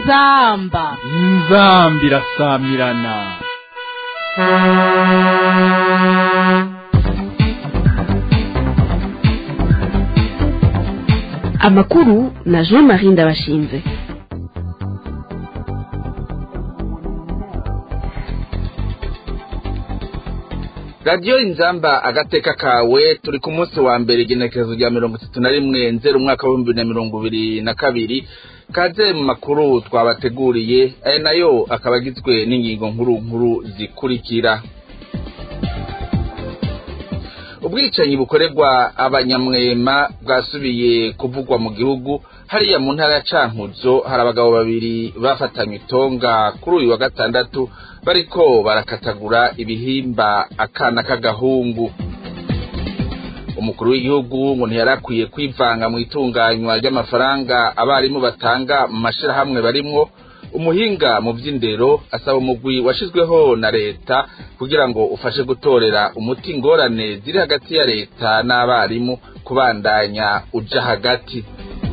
inzamba inzambi irasamirana amakuru na jean marie ndabashinze radiyo inzamba agateka kawe turi ku munsi wa mbere igenekerezo rya mirongo itatu na rimwe nzero umwaka w'ibihumbi bibiri na mirongo ibiri na kabiri kaze mu makuru twabateguriye aya nayo akaba agizwe n'ingingo nkuru nkuru zikurikira ubwicanyi bukorerwa abanyamwema bwasubiye kuvugwa mu gihugu hariya mu ntara ya cankuzo hari abagabo babiri bafatanywe itonga kuri uyu wa gatandatu bariko barakatagura ibihimba akana k'agahungu umukuru w'igihugu ngo ntiyarakwiye kwivanga mu itunganywa ry'amafaranga abarimu batanga mu mashirahamwe barimwo umuhinga mu by'indero asaba umugwi washizweho na leta kugira ngo ufashe gutorera umuti ingorane ziri hagati ya leta n'abarimu kubandanya uja hagati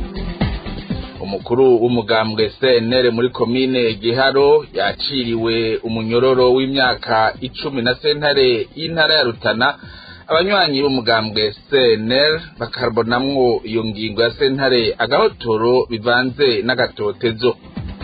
umukuru w'umugambwe CNL muri komine Giharo yaciriwe umunyororo w'imyaka icumi na sentare y'intara ya Rutana abanywanyi b'umugambwe CNL bakarbonamwo iyo ngingo ya sentare agahotoro bivanze n'agatotezo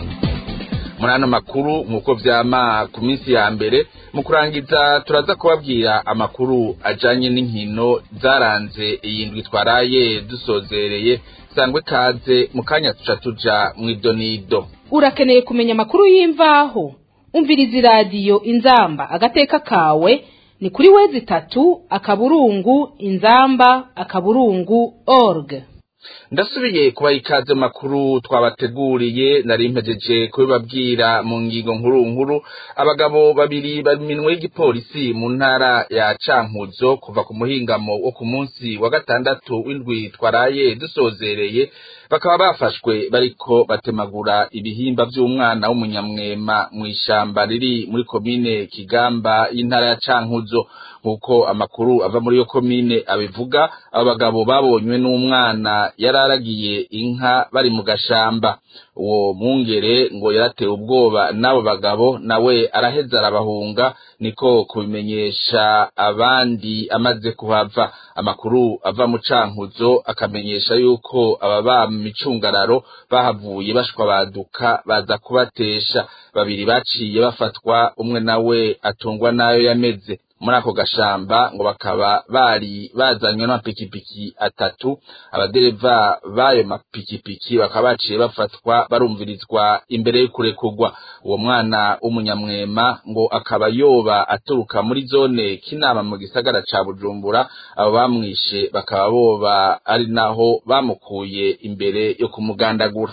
muri ano makuru nk'uko vyama ku minsi ya mbere mu kurangiza turaza kubabwira amakuru ajanye n'inkino zaranze iyi ndwi twaraye dusozereye sangwe kaze mu kanya tuca tuja mw'idonido urakeneye kumenya amakuru y'imvaho umviriza iradiyo inzamba agateka kawe ni kuri wezi itatu akaburungu inzamba akaburungu org ndasubiye kubaha ikaze mu makuru twabateguriye nari mpejeje kubibabwira mu ngingo nkuru nkuru abagabo babiri bari minwe y'igipolisi mu ntara ya cankuzo kuva ku muhingamo wo ku munsi wa gatandatu w'indwi twaraye dusozereye bakaba bafashwe bariko batemagura ibihimba vy'umwana w'umunyamwema mw'ishamba riri muri komine kigamba y'intara ya cankuzo nk'uko amakuru ava muri iyo komine abivuga abo bagabo babonywe n'umwana yararagiye inka bari mu gashamba uwo mwungere ngo yaratewe ubwoba n'abo bagabo nawe araheza arabahunga niko kubimenyesha abandi amaze kuhava amakuru ava mu cankuzo akamenyesha yuko ababa mu micungararo bahavuye bashwa baduka baza kubatesha babiri baciye bafatwa umwe nawe atungwa nayo yameze muri ako gashamba ngo bakaba bari bazanywe n'amapikipiki atatu abadereva b'ayo mapikipiki bakaba baciye bafatwa barumvirizwa imbere y'ukurekurwa uwo mwana w'umunyamwema ngo akaba yoba aturuka muri zone kinama mu gisagara ca bujumbura abo bamwishe bakaba boba ari naho bamukuye imbere yo kumugandagura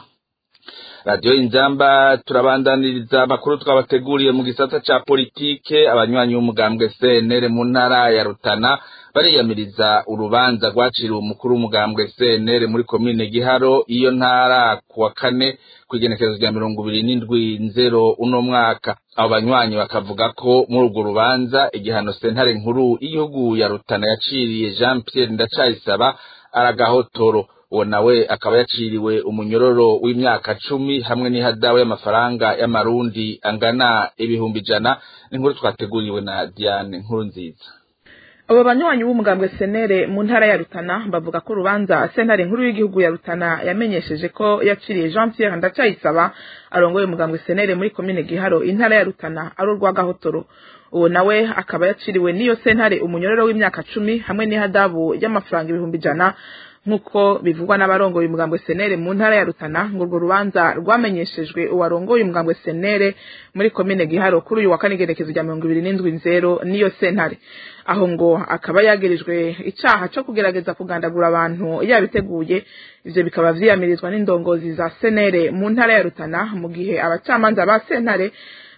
radiyo inzamba turabandaniriza amakuru twabateguriye mu gisata ca politike abanywanyi b'umugambwe CNL mu ntara ya Rutana bariyamiriza urubanza rwaciriwe umukuru w'umugambwe CNL muri komine Giharo iyo ntara kuwa kane kw'igenekerezo rya mirongo ibiri n'indwi nzero uno mwaka abo banywanyi bakavuga ko muri urwo rubanza igihano sentare nkuru y'igihugu ya Rutana yaciriye Jean Pierre Ndacayisaba aragahotoro uwo nawe akaba yaciriwe umunyororo w'imyaka cumi hamwe n'ihadawe y'amafaranga y'amarundi angana ibihumbi ijana n'inkuru twateguriwe na Diane nkuru nziza abo banywanyi b'umugambwe senere mu ntara ya rutana bavuga ko urubanza sentare nkuru y'igihugu ya rutana yamenyesheje ko yaciriye jean pierre ndacayisaba arongoye umugambwe senere muri komine giharo intara ya rutana ari urwa gahotoro uwo nawe akaba yaciriwe n'iyo sentare umunyororo w'imyaka cumi hamwe n'ihadabu y'amafaranga ibihumbi ijana nk'uko bivugwa n'abarongoye umugambwe senere mu ntara ya rutana ngo urwo rubanza rwamenyeshejwe uwarongoye umugambwe senere muri komine giharo kuri uyu wa kane igerekezo rya mirongo ibiri n'indwi nzero n'iyo sentare aho ngo akaba yagirijwe icaha co kugerageza kugandagura abantu yabiteguye ivyo bikaba vyiyamirizwa n'indongozi za senere mu ntara ya rutana mu gihe abacamanza ba sentare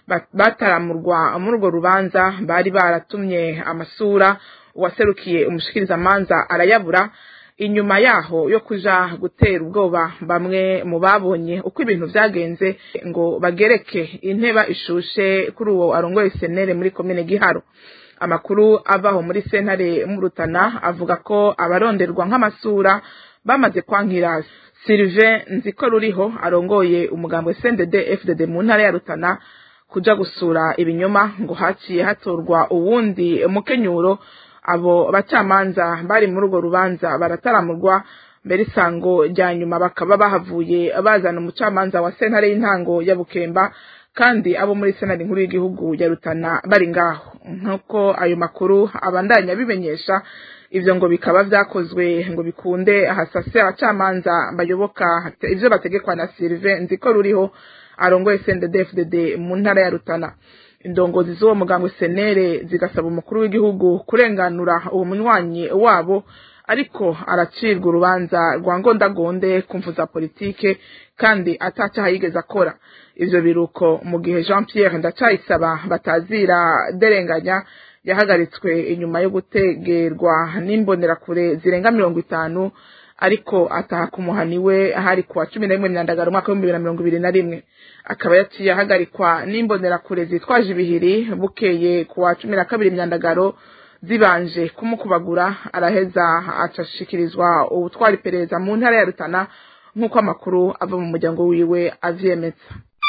bataramurwa muri urwo rubanza bari baratumye amasura uwaserukiye umushikirizamanza arayabura inyuma yaho yo kuja gutera ubwoba bamwe mu babonye uko ibintu vyagenze ngo bagereke inteba ishushe kuri uwo arongoye senere muri komine giharo amakuru avaho muri sentare mu rutana avuga ko abaronderwa nk'amasura bamaze kwankira Sylvain Nziko ruriho arongoye umugambwe CNDD FDD mu ntara ya Rutana kuja gusura ibinyoma ngo haciye hatorwa uwundi mukenyuro abo bacamanza bari muri urwo rubanza barataramurwa mbere isango rya nyuma bakaba bahavuye bazana umucamanza wa sentare y'intango ya Bukemba kandi abo muri senari nkuru y'igihugu ya Rutana bari ngaho nk'uko ayo makuru abandanya bimenyesha ivyo ngo bikaba vyakozwe ngo bikunde hasase abacamanza bayoboka ivyo bategekwa na Sylvain Nziko ruriho arongoye CNDD-FDD mu ntara ya Rutana indongozi z'uwo mugambwe senere zigasaba umukuru w'igihugu kurenganura uwo munywanyi wabo ariko aracirwa urubanza rwa ngondagonde kumvu za politike kandi atacaha yigeze akora ivyo biruko mu gihe Jean Pierre Ndacayisaba batazira derenganya yahagaritswe inyuma yo gutegerwa n'imbonerakure zirenga mirongo itanu ariko ataha ku muhani we hari kuwa cumi na rimwe myandagaro umwaka w'ibihumbi bibiri na mirongo ibiri na rimwe akaba yaciye ahagarikwa n'imbonerakure zitwaje ibihiri bukeye kuwa cumi na kabiri myandagaro zibanje kumukubagura araheza acashikirizwa ubutwara iperereza mu ntara ya Rutana nk'uko amakuru ava mu muryango wiwe avyemeza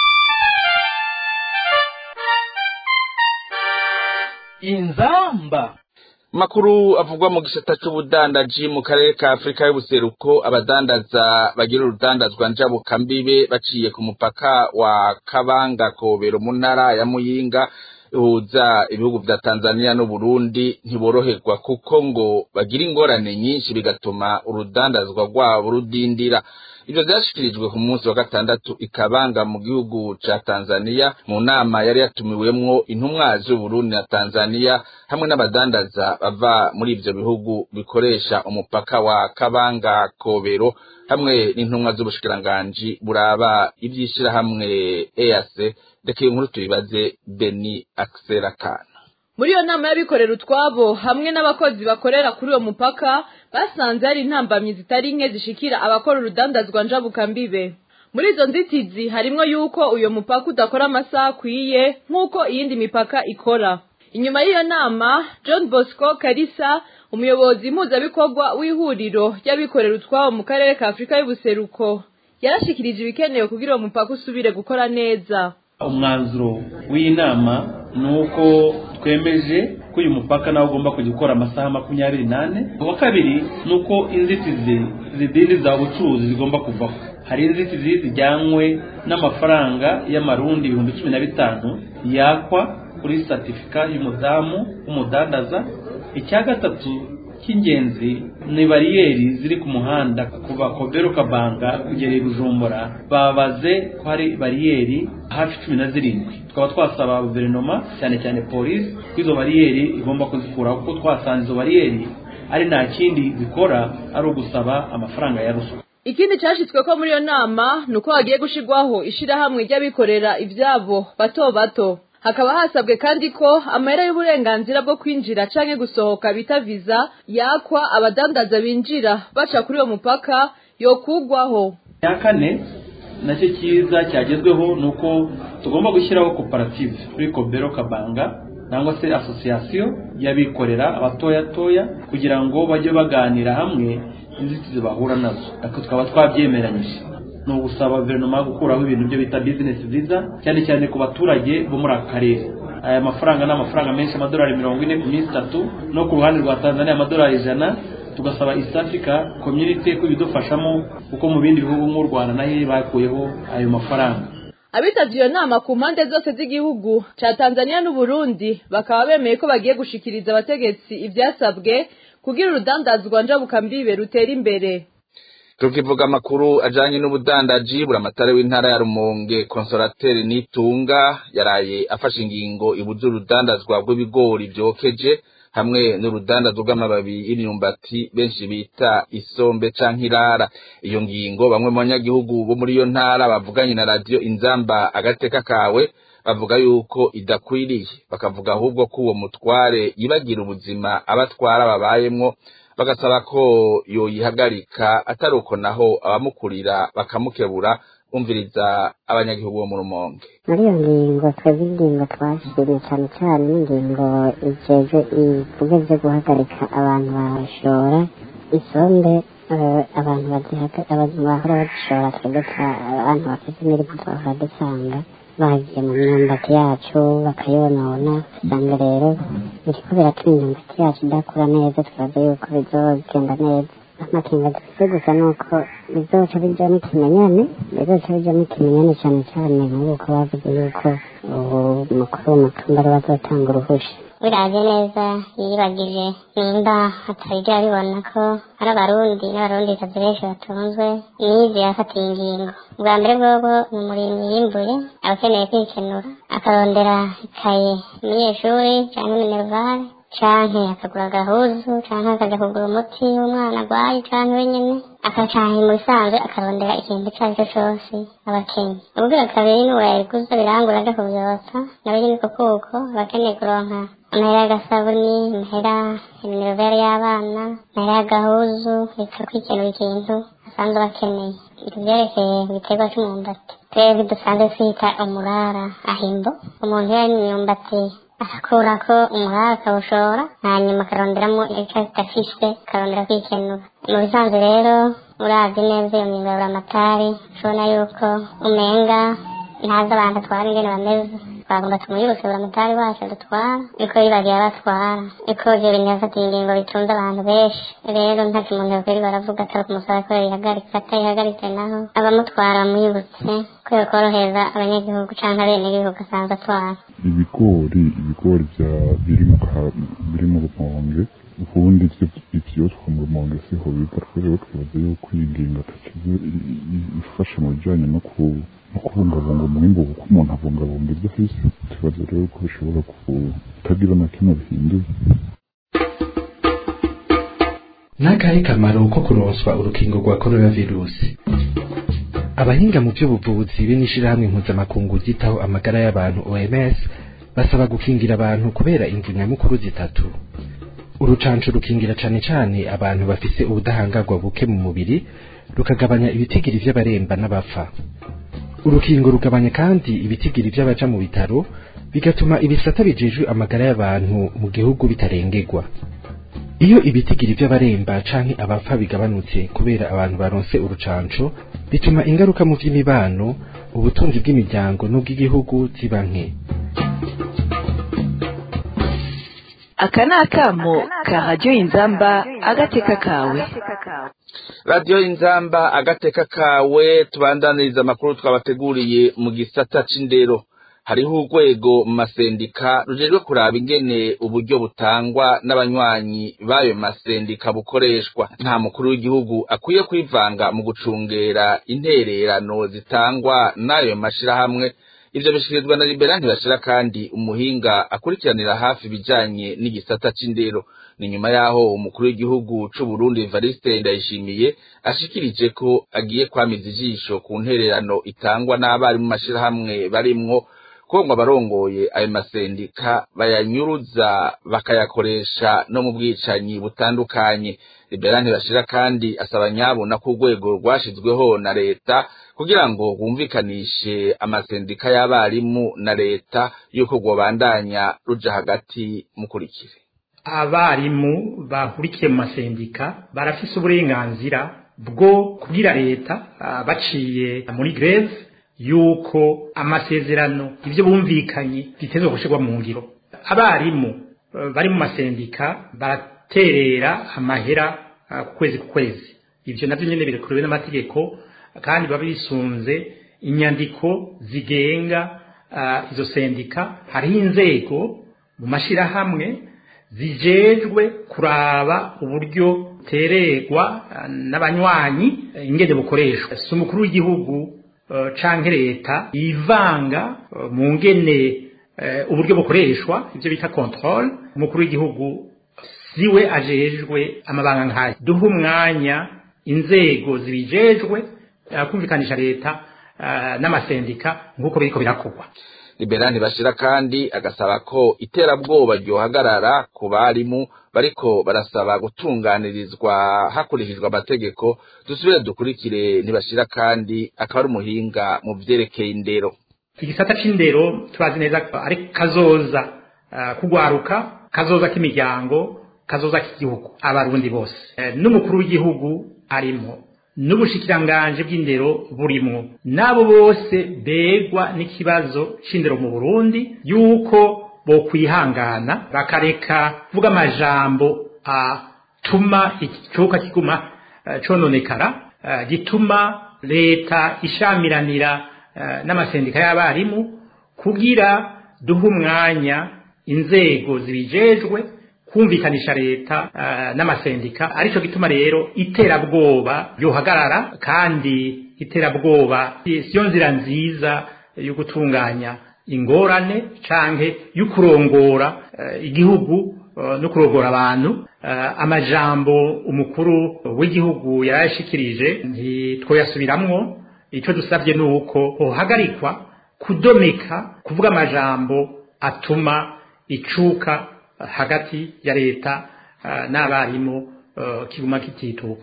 inzamba makuru avugwa mu gisata c'ubudandaji mu karere ka Afrika y'ubuseruko abadandaza bagira urudandazwa njabuka mbibe baciye ku mupaka wa Kabanga Kobero mu ntara ya Muyinga ihuza ibihugu vya Tanzania no Burundi ntiboroherwa kuko ngo bagira ingorane nyinshi bigatuma urudandazwa rwabo rudindira ivyo vyashikirijwe ku munsi wa gatandatu ikabanga mu gihugu ca Tanzania mu nama yari yatumiwemwo intumwa z'Uburundi na Tanzania hamwe n'abadandaza bava muri ivyo bihugu bikoresha umupaka wa Kabanga Kobero hamwe n'intumwa z'ubushikiranganji buraba ivyishirahamwe EAC reka iyo nkuru tuyibaze Beni Akserakana muri iyo nama y'abikorera utwabo hamwe n'abakozi bakorera kuri uwo mupaka basanze hari intambamyi zitari nke zishikira abakora urudandazwa njabukambibe muri izo nzitizi harimwo yuko uyo mupaka udakora amasaha akwiye nk'uko iyindi mipaka ikora inyuma y'iyo nama john bosco karisa umuyobozi mpuzabikorwa w'ihuriro ry'abikorera utwabo mu karere ka afurika y'ubuseruko yarashikirije ibikenewe kugira uwo mupaka usubire gukora neza umwanzuro w'iyi nama ni uko twemeje ko uyu mupaka nawe ugomba kujya ukora amasaha makumyabiri n'ane uwa kabiri ni uko inzitizi zidindiza ubucuruzi zigomba kuvaho hari inzitizi zijyanywe n'amafaranga y'amarundi ibihumbi cumi na bitanu yakwa kuri satifika y'umudamu w'umudandaza icya gatatu cy'ingenzi ni bariyeri ziri ku muhanda kuva kobero kabanga kugera i bujumbura babaze ko hari bariyeri hafi cumi na zirindwi tukaba twasaba guverinoma cyane cyane polisi ko izo bariyeri igomba kuzikuraho kuko twasanze izo bariyeri ari nta kindi zikora ari ugusaba amafaranga ya ruswa ikindi cyashyizwe ko muri iyo nama ni uko hagiye gushyirwaho ishyirahamwe ry'abikorera ibyabo bato bato hakaba hasabwe kandi ko amahera y'uburenganzira bwo kwinjira canke gusohoka bita viza yakwa abadandaza binjira baca kuri uwo mupaka yokugwaho icya kane nacyo cyiza cyagezweho ni uko tugomba gushyiraho koperative kuri kobero kabanga cyangwa se asosiyasiyo y'abikorera abatoya toya kugira ngo bajye baganira hamwe inzitizi bahura nazo ariko tukaba twabyemeranyije ni ugusaba guverinoma gukuraho ibintu byo bita bizinesi viza cyane cyane ku baturage bo muri aka karere aya mafaranga ni amafaranga menshi amadolari mirongo ine ku minsi itatu no ku ruhande rwa tanzania amadolari ijana tugasaba east africa community ko ibidufashamo kuko mu bindi bihugu nk'u rwanda nayo bakuyeho ayo mafaranga abitabye iyo nama ku mpande zose z'igihugu cya tanzania n'uburundi bakaba bemeye ko bagiye gushikiriza abategetsi ibyasabwe kugira urudandazwa njabukambibe rutera imbere tukivuga amakuru ajanye n'ubudandaji buramatare w'intara ya Rumonge konsolateri Nitunga yaraye afashe ingingo ibuza urudandazwa rw'ibigori vyokeje hamwe n'urudandazwa rw'amababi y'imyumbati benshi bita isombe canke irara iyo ngingo bamwe mu banyagihugu bo muri iyo ntara bavuganye na radio inzamba agateka kawe bavuga yuko idakwiriye bakavuga ahubwo ko uwo mutware yibagira ubuzima abatwara babayemwo bagasaba ko yoyihagarika atari uko naho abamukurira bakamukebura umviriza abanyagihugu bo mu rumonge muri iyo ngingo twebwe ingingo twashimye cyane cyane n'ingingo ijeje ivuga byo guhagarika abantu bashora isombe eh, abantu bazihaga abantu bahora bazishora twebwe twa- abantu bafite imirimo twahora dusanga bagiye mu myumbati yacu bakayonona usanga rero biriko biratuma imyumbati yacu idakura neza twibaza yuko bizogenda neza amakenga dufite gusa ni uko bizoca bijamo ikimenyane bizoca bijamo ikimenyane cyane cyane nk'uko bavuze yuko ubu mukuru w'umutumba ari bazotanga uruhusha biraje neza yibagije nimba atarija abibona ko ari abarundi n'abarundi kazi benshi batunzwe n'izi yafatiye ingingo bwa mbere bwobo ni umurimyi yimbuye aba akeneye kwikenura akarondera ikaye umunyeshuri cyangwa minervare canke akagura agahuzu canke akaja kugura umuti w'umwana agwaye canke wenyene akacaha mu bisanzwe akarondera ikintu ico ari cyo cose abakenye ubwira kabiri ni wayiguza birangura aja kuvyotsa nawe nyene uko kuko abakeneye kuronka amahera y'agasabuni amahera iminervere y'abana amahera y'agahuzu reka kwikenura ikintu asanzwe bakeneye ivyerekeye igiterwa c'umwumbati twebwe dusanzwe twita umurara ahimbo umuntu iyo ari imyumbati agakurako umurara akawushora hanyuma akaronderamo ico adafise akarondera kwikenura mu bisanzwe rero uravye neza iyo myuga amatari ushobona yuko umenga ntazi abantu atwara ingene bameze twagomba tumuyibutse buramatari wacu dutwara niko yibagiye abatwara niko ivyo bintu yafatiye ingingo bitunze abantu benshi rero ntacyo umuntu yokweri baravuga atari kumusaba ko yihagarika atayihagaritse naho abamutwara bamwibutse ko yokorohereza abanyagihugu canke abenegihugu asanzwe atwara ibigori ibigori bya biri mu ka- biri mu rumonge ubundi ivyo ivyotwa mu rumonge siho biva rero twibaza yuko iyi ngingo atakize ifasha mu bijanye no ku no kubungabunga umwimbu kuko umuntu abungabunga ibyo afise tubaza rero ko bishobora kutagira na kimwe bihinduye n'akahe kamaro ko kuronswa urukingo rwa coronavirusi abahinga mu by'ubuvuzi be n'ishirahamwe mpuzamakungu ryitaho amagara y'abantu OMS basaba gukingira abantu kubera imvu nyamukuru zitatu urucanco rukingira cane cane abantu bafise ubudahangarwa buke mu mubiri rukagabanya ibitigiri vy'abaremba n'abapfa urukingo rugabanya kandi ibitigiri vy'abaja mu bitaro bigatuma ibisata bijejwe amagara y'abantu mu gihugu bitarengerwa iyo ibitigiri vy'abaremba canke abapfa bigabanutse kubera abantu baronse urucanco bituma ingaruka mu vy'imibano ubutunzi bw'imiryango n'ubw'igihugu ziba nke aka ni akamo ka radiyo inzamba agateka kawe radiyo inzamba agateka kawe tubandaniriza amakuru twabateguriye mu gisata c'indero hariho urwego mu masendika rujejwe kuraba ingene uburyo butangwa n'abanywanyi b'ayo masendika bukoreshwa nta mukuru w'igihugu akwiye kwivanga mu gucungera intererano zitangwa n'ayo mashirahamwe ivyo bishikirizwa na libera ntibashira kandi umuhinga akurikiranira hafi ibijanye n'igisata c'indero ni nyuma yaho umukuru w'igihugu c'uburundi evariste ndayishimiye ashikirije ko agiye kwamiza ijisho ku ntererano itangwa n'abarimu mashirahamwe barimwo ko ngo abarongoye ayo masendika bayanyuruza bakayakoresha no mu bwicanyi butandukanye libera ntibashira kandi asaba nyabona ko urwego rwashizweho na leta kugira ngo bumvikanishe amasendika y'abarimu na leta yuko rwobandanya ruja hagati mukurikire abarimu bahurikiye mu masendika barafise uburenganzira bwo kubwira leta ah, baciye muri greve yuko amasezerano ivyo bumvikanye bitezwe gushirwa mu ngiro abarimu eh, bari mu masendika baraterera amahera ah, ku kwezi ku kwezi ivyo navyo nyene birekuriwe n'amategeko kandi baba bisunze inyandiko zigenga ah, izo sendika hariho inzego mu mashirahamwe zijejwe kuraba uburyo tererwa ah, n'abanywanyi eh, ingene bukoreshwa si umukuru w'igihugu eh, canke leta yivanga eh, mu ngene eh, uburyo bukoreshwa ivyo bita control umukuru w'igihugu siwe ajejwe amabanga nk'ayo duha umwanya inzego zibijejwe eh, kumvikanisha leta eh, n'amasendika nk'uko biriko birakorwa liberani bashira kandi agasaba ko iterabwoba ryohagarara ku barimu bariko barasaba gutunganirizwa hakurikijwe amategeko dusubire dukurikire ntibashira kandi akaba ari umuhinga mu vyerekeye indero igisata c'indero turazi neza ko ari kazoza uh, kugwaruka kazoza k'imiryango kazoza k'igihugu abarundi bose uh, n'umukuru w'igihugu arimo n'ubushikiranganje bw'indero burimwo n'abo bose begwa n'ikibazo c'indero mu burundi yuko bokwihangana bakareka kuvuga amajambo atuma ikicuka kiguma uh, cononekara uh, gituma leta ishamiranira uh, n'amasendika y'abarimu kugira duhe umwanya inzego zibijejwe kumvikanisha leta uh, n'amasendika arico gituma rero iterabwoba yohagarara kandi iterabwoba siyo nzira nziza yo gutunganya ingorane canke yo kurongora uh, igihugu uh, no kurongora abantu uh, amajambo umukuru w'igihugu yarayashikirije ntitwoyasubiramwo ico dusabye nuko hohagarikwa kudomeka kuvuga amajambo atuma icuka hagati ya leta n'abarimu kiguma kitituka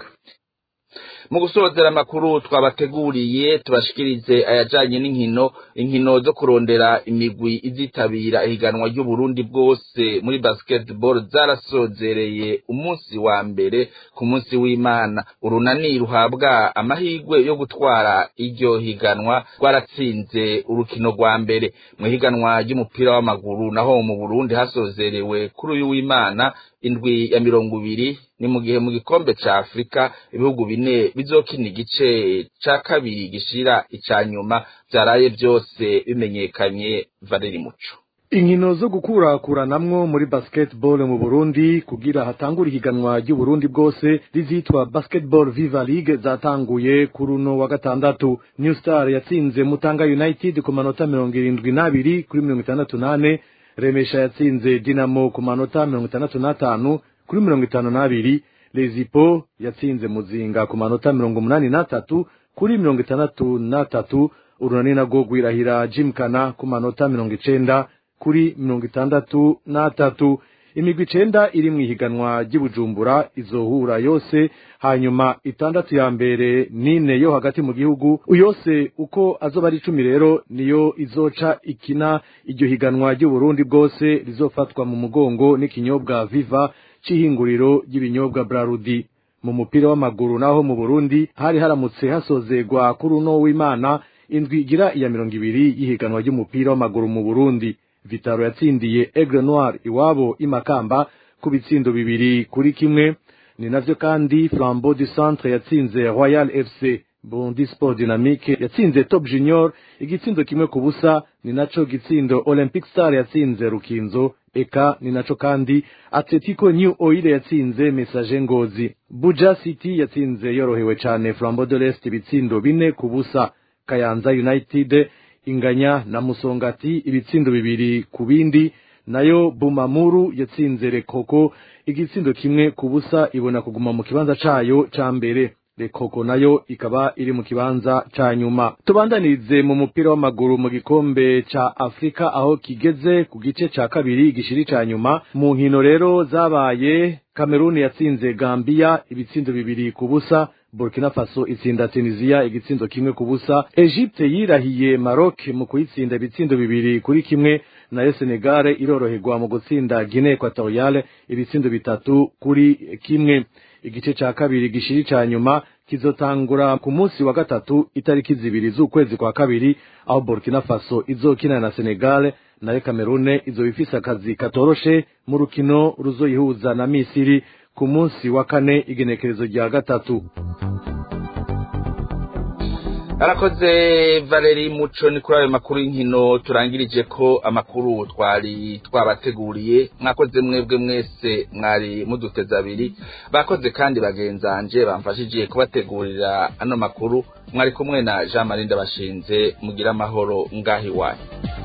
mu gusozera amakuru twabateguriye tubashikirize ayajanye n'inkino inkino zo kurondera imigwi izitabira ihiganwa ry'uburundi bwose muri basketball zarasozereye umunsi wa mbere ku munsi w'imana urunani ruhabwa amahirwe yo gutwara iryo higanwa rwaratsinze urukino rwa mbere mu higanwa ry'umupira w'amaguru naho mu burundi hasozerewe kuri uyu w'imana indwi ya mirongo ibiri ni mu gihe mu gikombe ca afurika ibihugu bine bizokina igice ca kabiri gishira ica nyuma vyaraye vyose bimenyekanye valeri muco inkino zo gukurakuranamwo muri basketball mu Burundi kugira hatangura ihiganwa ry'Uburundi bwose rizitwa Basketball Viva League zatanguye kuri uno wa gatandatu New Star yatsinze Mutanga United ku manota mirongo irindwi n'abiri kuri mirongo itandatu n'ane Remesha yatsinze Dinamo ku manota mirongo itandatu n'atanu kuri mirongo itanu n'abiri Lezipo yatsinze Muzinga ku manota mirongo umunani n'atatu kuri mirongo itandatu n'atatu urunani narwo rwirahira Jimkana ku manota mirongo icenda kuri mirongo itandatu n'atatu imigwi icenda iri mu ihiganwa ry'ibujumbura izohura yose hanyuma itandatu ya mbere n'ine yo hagati mu gihugu yose uko azoba ari icumi rero niyo izoca ikina iryo higanwa ry'uburundi bwose rizofatwa mu mugongo n'ikinyobwa viva c'ihinguriro ry'ibinyobwa brarudi mu mupira w'amaguru naho mu burundi hari haramutse hasozegwa kuri uno w'imana indwi igira iya mirongo ibiri y'ihiganwa ry'umupira w'amaguru mu burundi vitaro yatsindiye aigle noir iwabo imakamba ku bitsindo bibiri kuri kimwe ni navyo kandi flambeau du centre yatsinze royal fc burundi sport dynamique yatsinze top junior igitsindo kimwe ku busa ni naco gitsindo olympic star yatsinze rukinzo eka ni naco kandi atletico new oil yatsinze message ngozi buja city yatsinze yorohewe cane flambeau de l'est ibitsindo bine ku busa kayanza united inganya na musongati ibitsindo bibiri ku bindi nayo bumamuru yatsinze rekoko igitsindo kimwe ku busa ibona kuguma mu kibanza cayo ca mbere rekoko nayo ikaba iri mu kibanza ca nyuma tubandanirize mu mupira w'amaguru mu gikombe ca afurika aho kigeze ku gice ca kabiri gishiri ca nyuma mu nkino rero zabaye kameruni yatsinze gambiya ibitsindo bibiri ku busa burkina faso itsinda tunisia igitsindo kimwe ku busa egypte yirahiye maroc mu kuyitsinda ibitsindo bibiri kuri kimwe nayo senegale iroroherwa mu gutsinda guinea equatoriale ibitsindo bitatu kuri kimwe igice ca kabiri gishiri ca nyuma kizotangura ku munsi wa gatatu itariki zibiri z'ukwezi kwa kabiri aho burkina faso izokina na senegale nayo kamerune izoba ifise akazi katoroshe mu rukino ruzoyihuza na misiri ku munsi wa kane igenekerezo rya gatatu arakoze valeri muco ni kuri ayo makuru y'inkino turangirije ko amakuru twari twabateguriye mwakoze mwebwe mwese mwari muduteze abiri bakoze kandi bagenzanje bamfashije kubategurira ano makuru mwari kumwe na jean marie ndabashinze mugira amahoro ngaho iwanyu